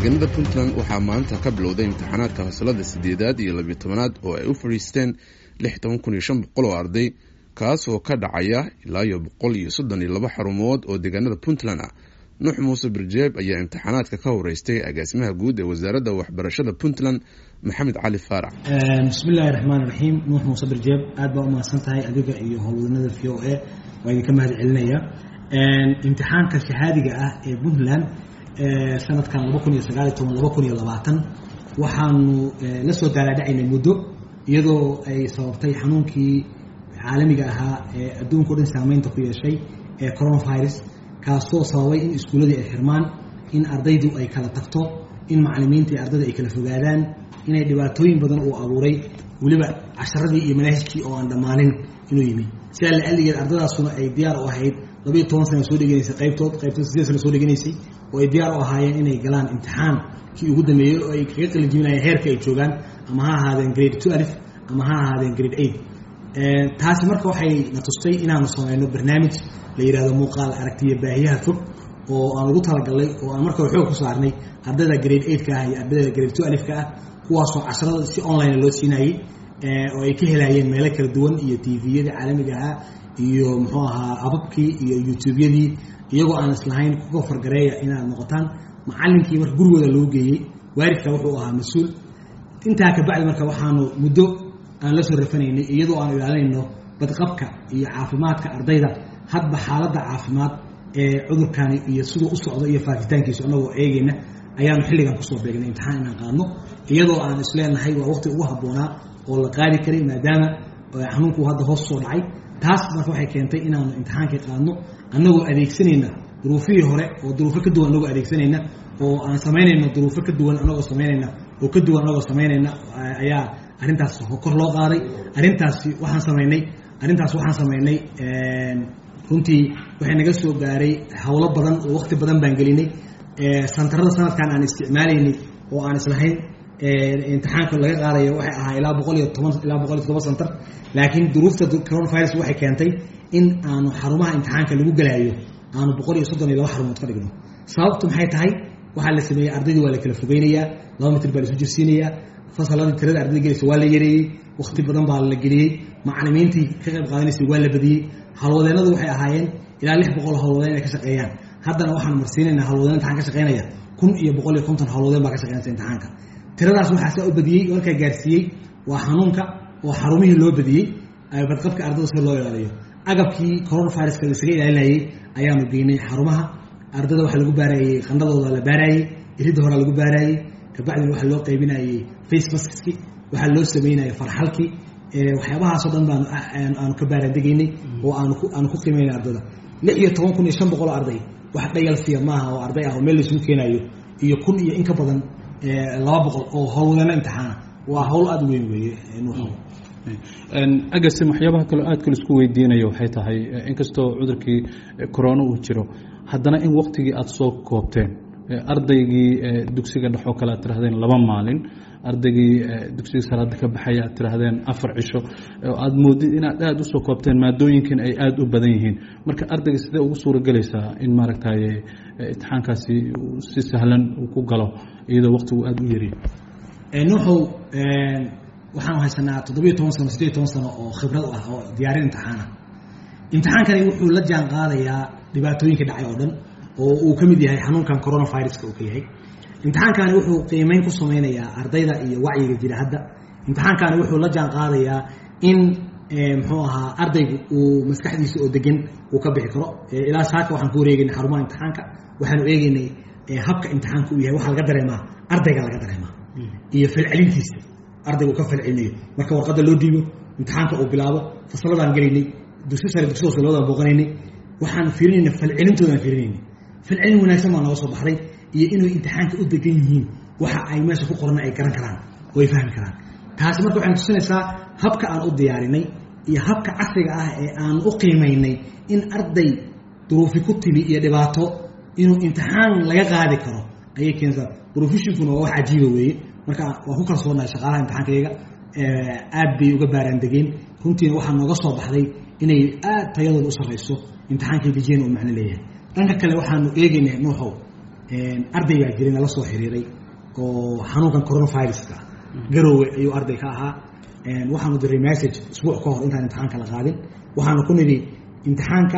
deegaanada puntland waxaa maanta ka bilowday imtixaanaadka fasalada sideedaad iyo labiyo tobanaad oo ay u fadhiisteen lix toban kun iyo shan boqol oo arday kaas oo ka dhacaya ilaa iyo boqol iyo soddon iyo laba xarumood oo deegaanada puntland ah nuux muuse birjeeb ayaa imtixaanaadka ka horeystay agaasimaha guud ee wasaaradda waxbarashada puntland maxamed cali faarax bismillahi raxmaan raxiim nuux muuse birjeeb aad baa umahadsan tahay adiga iyo howlwadanada v o a waa idinka mahad celinaya imtixaanka shahaadiga ah ee puntland sanadkan laba kun iyo sagaal iyo toban laba kun iyo labaatan waxaanu la soo daalaadhacaynay muddo iyadoo ay sababtay xanuunkii caalamiga ahaa ee adduunka o dhan saameynta ku yeeshay ee coronavirus kaasoo sababay in iskuulladii ay xirmaan in ardaydu ay kala tagto in macalimiinta iyo ardayda ay kala fogaadaan inay dhibaatooyin badan uu abuuray weliba casharadii iyo manaahijkii oo aan dhammaanin inuu yimi sidaa la aligeed ardadaasuna ay diyaar u ahayd labayo toban sana soo dheganaysay qaybtood qaybtood sideed sana soo dheganaysay oo ay diyaar u ahaayeen inay galaan imtixaan kii ugu dambeeyey oo ay kaga qalin jibinayeen heerka ay joogaan ama ha ahaadeen grade two alif ama ha ahaadeen grade eight taasi marka waxay na tustay inaanu sameyno barnaamij la yidhahdo muuqaal aragtiya baahiyaha fog oo aan ugu talagalnay oo aan marka xoog ku saarnay ardayda grade eight ka ah iyo ardayda grade two alif ka ah kuwaasoo casharada si online loo siinayey oo ay ka helaayeen meelo kala duwan iyo tviyadii caalamiga ahaa iyo muxuu ahaa ababkii iyo youtubeyadii iyagoo aan islahayn kuga fargareeya inaad noqotaan macalinkii marka gurigooda loo geeyey waaridka wuxuu ahaa mas-uul intaa kabacdi marka waxaanu muddo aan la soo rafanaynay iyadoo aan ilaalinayno badqabka iyo caafimaadka ardayda hadba xaaladda caafimaad ee cudurkani iyo siduu u socdo iyo faafitaankiisu annagoo eegayna ayaanu xilligan kusoo beegnay imtixaan inaan qaadno iyadoo aan isleenahay waa waqti ugu habboonaa oo la qaadi karay maadaama xanuunku hadda hoos soo dhacay taas marka waxay keentay inaanu imtixaankii qaadno annagoo adeegsanayna duruufihii hore oo duruufo ka duwan annagoo adeegsanayna oo aan samaynayno duruufo ka duwan annagoo samaynayna oo ka duwan annagoo samaynayna ayaa arrintaas kor loo qaaday arrintaasi waxaan samaynay arrintaas waxaan samaynay runtii waxay naga soo gaaray howlo badan oo waqti badan baan gelinay santarada sanadkan aan isticmaalaynay oo aan islahayn imtixaanka laga qaadayo waxay ahaa ilaa boqol iyo toban ilaa boqol iyo todoba santar laakiin duruufta coronavirus waxay keentay in aanu xarumaha imtixaanka lagu galaayo aanu boqol iyo soddon iyo laba xarumood ka dhigno sababtu maxay tahay waxaa la sameeyey ardaydii waa la kala fogeynayaa laba mitir baa la isu jirsiinayaa fasaladii tirada ardayda gelaysa waa la yareeyey waqti badan baa la geliyey macalimiintii ka qayb qaadanaysay waa la badiyey howlwadeennadu waxay ahaayeen ilaa lix boqol howlwadeen inay ka shaqeeyaan haddana waxaan marsiinaynaa howlwadeen imtixaan ka shaqeynaya kun iyo boqol iyo konton howlwadeen baa ka shaqeynaysa imtixaanka tiradaas waxaa saa u badiyey markaa gaarsiiyey waa xanuunka oo xarumihii loo badiyey badqabka ardada si loo ilaaliyo agabkii coronaviruska laisaga ilaalinayey ayaanu geynay xarumaha ardada waxaa lagu baarayey qandhadooda la baarayey iridda horaa lagu baarayey kabacdina waxaa loo qaybinayey face maskski waxaa loo sameynayay farxalkii waxyaabahaasoo dhan baan aanu ka baaraandegaynay oo aanu ku qiimaynay ardada lix iyo toban kun iyo shan boqol arday wax dhayalsiya maaha oo arday ah oo meel laysugu keenayo iyo kun iyo in ka badan laba boqol oo howlwadeeno imtixaana waa howl aada weyn weeye agasim waxyaabaha kaloo aad kale isku weydiinayo waxay tahay inkastoo cudurkii corona uu jiro haddana in waktigii aada soo koobteen ardaygii dugsiga dhexoo kale aad tirahdeen laba maalin ardaygii dugsiga salaada ka baxaya aad tirahdeen afar cisho aada moodid inaad aada usoo koobteen maadooyinkan ay aada u badan yihiin marka ardayga sidee ugu suura gelaysaa in maaragtay imtixaankaasi si sahlan uu ku galo iyadoo waqtigu aada u yariyo nuuxow waxaanu haysanaa toddobiyo toban sano sideed toban sano oo khibrad ah oo diyaarin imtixaana imtixaankani wuxuu la jaan qaadayaa dhibaatooyinka dhacay oo dhan oo uu ka mid yahay xanuunkan coronaviruska uu ka yahay imtixaankani wuxuu qiimeyn ku sameynayaa ardayda iyo wacyiga jira hadda imtixaankani wuxuu la jaan qaadayaa in muxuu ahaa ardaygu uu maskaxdiisa oo degan uu ka bixi karo ilaa saaka waxaan ku wareegaynay xarumaha imtixaanka waxaanu eegeynay habka imtixaanka uu yahay waxaa laga dareemaa ardayga laga dareemaa iyo falcelintiisa ardayga uu ka falcelinayo marka warqadda loo dhiibo imtixaanka uu bilaabo fasaladaan gelaynay dugsi sare dugsi hoose labadaan booqanaynay waxaan fiirinayna falcelintoodaan fiirinaynay falcelin wanaagsan baa nooga soo baxday iyo inay imtixaanka u degan yihiin waxa ay meesha ku qorana ay garan karaan oo ay fahmi karaan taasi marka waxay tusinaysaa habka aan u diyaarinay iyo habka casriga ah ee aan u qiimaynay in arday duruufi ku timi iyo dhibaato inuu imtixaan laga qaadi karo ayay keensaa professionkuna waa wax cajiiba weeye marka waan ku kalsoonahay shaqaalaha imtixaankayaga aad bay uga baaraan degeen runtiina waxaa nooga soo baxday inay aad tayadooda u sarrayso imtixaankay dejiyeen uu macno leeyahay dhanka kale waxaanu eegaynaa nuuxow ardaygaa jiray nala soo xiriiray oo xanuunkan coronaviruska garoowe ayuu arday ka ahaa waxaanu diray message isbuuc ka hor intaan imtixaanka la qaadin waxaanu ku nidhi imtixaanka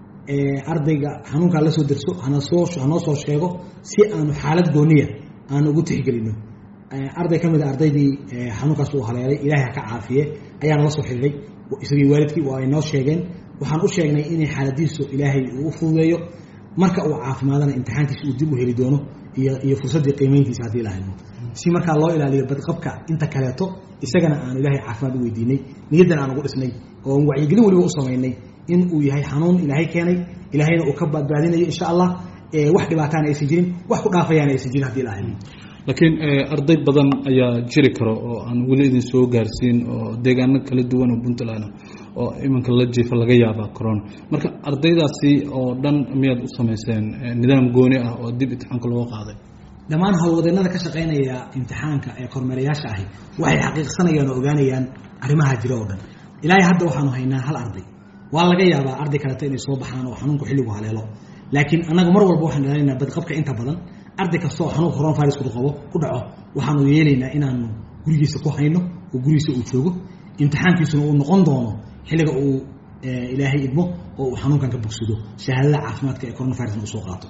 ardayga xanuunkaa la soo derso hanasoo hanoo soo sheego si aanu xaalad gooniya aanu ugu tixgelino arday ka mid a ardaydii xanuunkaas uu haleelay ilaahay ha ka caafiye ayaa nala soo xiriiray isagii waalidkii waa ay noo sheegeen waxaan u sheegnay inay xaaladiisu ilaahay uu fududeeyo marka uu caafimaadana imtixaankiisa uu dib u heli doono iyo iyo fursaddii qiimayntiisa haddii la hayno si markaa loo ilaaliyo badqabka inta kaleeto isagana aanu ilaahay caafimaad u weydiinay niyaddan aan ugu dhisnay oo wacyigelin weliba u samaynay in uu yahay xanuun ilaahay keenay ilaahayna uu ka badbaadinayo insha allah wax dhibaataana aysan jirin wax ku dhaafayaana aysan jirin hadii la hayno laakiin arday badan ayaa jiri karo oo aan weli idin soo gaarsiin oo deegaano kala duwan oo puntland oo iminka la jiifa laga yaabaa corona marka ardaydaasi oo dhan miyaad u samayseen nidaam gooni ah oo dib imtixaanka looga qaaday dhammaan howlwadeennada ka shaqaynaya imtixaanka ee kormeerayaasha ahi waxay xaqiiqsanayaan oo ogaanayaan arrimaha jira oo dhan ilaahay hadda waxaanu haynaa hal arday waa laga yaabaa arday kaleeto inay soo baxaan oo xanuunku xilligu haleelo laakiin annaga mar walba waxaan ilaalinaynaa badqabka inta badan arday kastoo xanuunka coronavirus ku qabo ku dhaco waxaanu yeelaynaa inaanu gurigiisa ku hayno oo gurigiisa uu joogo imtixaankiisuna uu noqon doono xilliga uu ilaahay idmo oo uu xanuunkan ka bogsado shahaadada caafimaadka ee coronavirusna uu soo qaato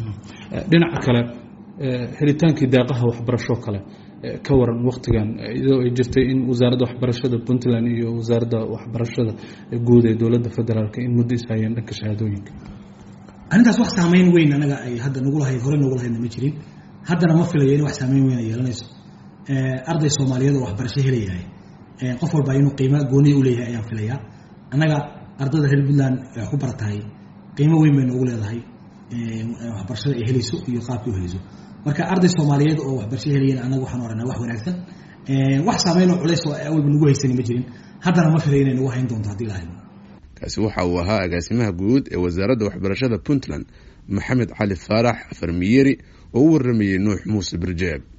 dhinaca kale helitaankii daaqaha waxbarasho kale ka waran waktigan iyadoo ay jirtay in wasaaradda waxbarashada puntland iyo wasaaradda waxbarashada guud ee dowladda federaalk in muddo ishayeen dhanka shahaadooyinka arrintaas wax saameyn weyn anaga ay hadda nagu lahayd horey nagu lahaydna ma jirin haddana ma filayo in wax saameyn weyn ay yeelanayso arday soomaaliyeed oo waxbarasho helayahay qof walba inuu qiimo gooniya u leeyahay ayaan filayaa annaga ardayda reer puntland wax ku baratahay qiimo weyn bay noogu leedahay waxbarashada ay helayso iyo qaabkii u helayso marka arday soomaaliyeed oo waxbarasho helayeen annaga waxaan oranaa wax wanaagsan wax saameyn oo culays oo awalba nagu haysani ma jirin haddana ma filayo inay nagu hayn doonto haddii la hayno kaasi waxa uu ahaa agaasimaha guud ee wasaaradda waxbarashada puntland maxamed cali faarax farmiyeri oo u waramayey nuux muuse birjeeb